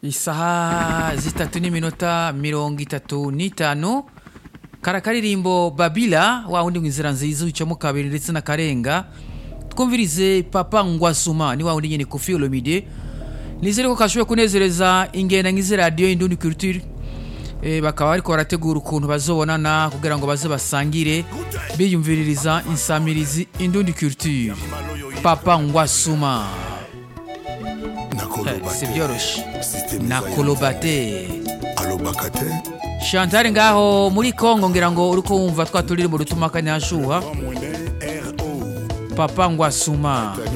isaha zitatu n'iminota mirongo itatu n'itanu kara karirimbo babila wa wundi mw'inzira nziza wicamo kabiri ndetse na karenga twumvirize papa ngwasuma ni wa wundi nyene kofi olomide nizere ko kashoboye kunezereza ingenda nk'izi radiyo indundi culture eh, bakaba bariko barategura ukuntu bazobonana kugira ngo baze basangire biyumviririza insamirizi indundi culture papa ngwasuma Eh, si vyoroshe nakolobate alobaka te chantal ngaho muri kongo ngira ngo uriko wumva twa turirimbo dutuma kanyashuha mwene ro papa ngwasuma